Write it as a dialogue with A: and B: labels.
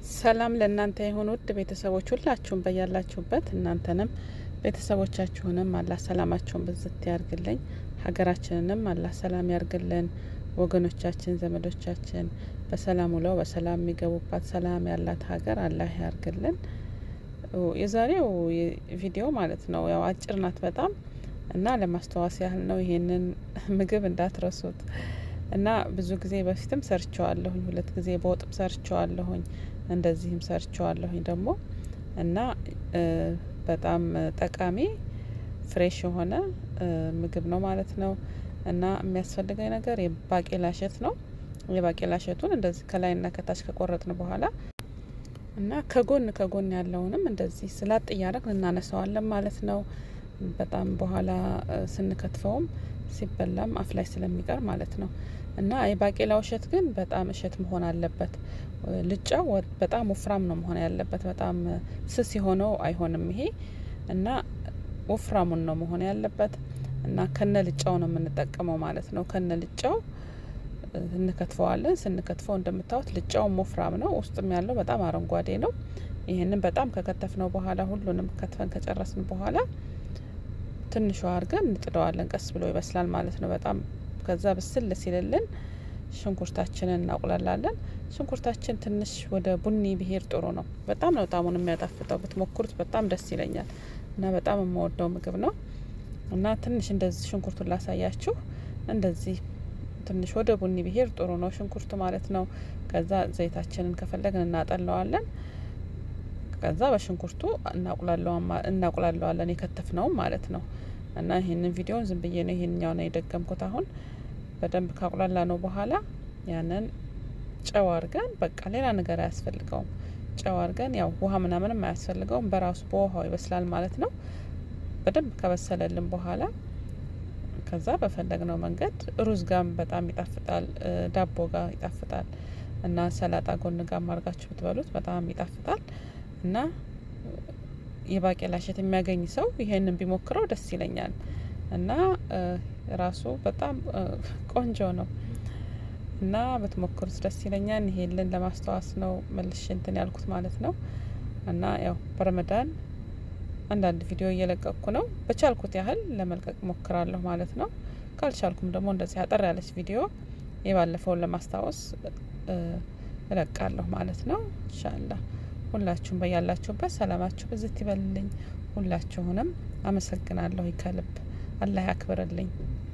A: ሰላም ለእናንተ የሆኑ ውድ ቤተሰቦች ሁላችሁም በያላችሁበት እናንተንም ቤተሰቦቻችሁንም አላህ ሰላማቸውን ብዝት ያርግልኝ። ሀገራችንንም አላህ ሰላም ያርግልን። ወገኖቻችን ዘመዶቻችን በሰላም ውለው በሰላም የሚገቡባት ሰላም ያላት ሀገር አላህ ያርግልን። የዛሬው ቪዲዮ ማለት ነው ያው አጭር ናት በጣም እና ለማስታወስ ያህል ነው። ይሄንን ምግብ እንዳትረሱት እና ብዙ ጊዜ በፊትም ሰርቸዋለሁኝ ሁለት ጊዜ በወጥም ሰርቸዋለሁኝ እንደዚህም ሰርቸዋለሁኝ ደግሞ እና በጣም ጠቃሚ ፍሬሽ የሆነ ምግብ ነው ማለት ነው። እና የሚያስፈልገኝ ነገር የባቄላ እሸት ነው። የባቄላ እሸቱን እንደዚህ ከላይና ከታች ከቆረጥን በኋላ እና ከጎን ከጎን ያለውንም እንደዚህ ስላጥ እያደረግን እናነሳዋለን ማለት ነው። በጣም በኋላ ስንከትፈውም ሲበላም አፍ ላይ ስለሚቀር ማለት ነው። እና የባቄላው እሸት ግን በጣም እሸት መሆን አለበት። ልጫው በጣም ወፍራም ነው መሆን ያለበት። በጣም ስስ የሆነው አይሆንም ይሄ እና ወፍራሙን ነው መሆን ያለበት። እና ከነ ልጫው ነው የምንጠቀመው ማለት ነው። ከነ ልጫው እንከትፈዋለን። ስንከትፈው እንደምታዩት ልጫውም ወፍራም ነው፣ ውስጥም ያለው በጣም አረንጓዴ ነው። ይህንን በጣም ከከተፍነው በኋላ ሁሉንም ከትፈን ከጨረስን በኋላ ትንሿ አድርገን እንጥደዋለን። ቀስ ብሎ ይበስላል ማለት ነው። በጣም ከዛ ብስል ሲልልን ሽንኩርታችንን እናቁላላለን። ሽንኩርታችን ትንሽ ወደ ቡኒ ብሄር ጥሩ ነው። በጣም ነው ጣሙን የሚያጣፍጠው። ብትሞክሩት በጣም ደስ ይለኛል እና በጣም የምወደው ምግብ ነው። እና ትንሽ እንደዚህ ሽንኩርቱን ላሳያችሁ። እንደዚህ ትንሽ ወደ ቡኒ ብሄር ጥሩ ነው ሽንኩርቱ ማለት ነው። ከዛ ዘይታችንን ከፈለግን እናጠለዋለን። ከዛ በሽንኩርቱ እናቁላለዋለን የከተፍነውም ማለት ነው። እና ይህንን ቪዲዮን ዝም ብዬ ነው ይሄንኛው ነው የደገምኩት። አሁን በደንብ ካቁላላ ነው በኋላ ያንን ጨው አርገን በቃ ሌላ ነገር አያስፈልገውም። ጨው አርገን ያው ውሃ ምናምንም አያስፈልገውም በራሱ በውሃው ይበስላል ማለት ነው። በደንብ ከበሰለልን በኋላ ከዛ በፈለግነው መንገድ ሩዝ ጋም በጣም ይጣፍጣል፣ ዳቦ ጋር ይጣፍጣል እና ሰላጣ ጎን ጋር አርጋችሁ ብትበሉት በጣም ይጣፍጣል። እና የባቄላ እሸት የሚያገኝ ሰው ይሄንን ቢሞክረው ደስ ይለኛል። እና ራሱ በጣም ቆንጆ ነው እና ብትሞክሩት ደስ ይለኛል። ይሄንን ለማስታወስ ነው መልሽ እንትን ያልኩት ማለት ነው። እና ያው በረመዳን አንዳንድ ቪዲዮ እየለቀቅኩ ነው። በቻልኩት ያህል ለመልቀቅ ሞክራለሁ ማለት ነው። ካልቻልኩም ደግሞ እንደዚህ አጠር ያለች ቪዲዮ የባለፈውን ለማስታወስ እለቃለሁ ማለት ነው። ኢንሻአላህ ሁላችሁም በያላችሁበት ሰላማችሁ ብዝት ይበልልኝ። ሁላችሁንም አመሰግናለሁ ከልብ አላህ ያክብርልኝ።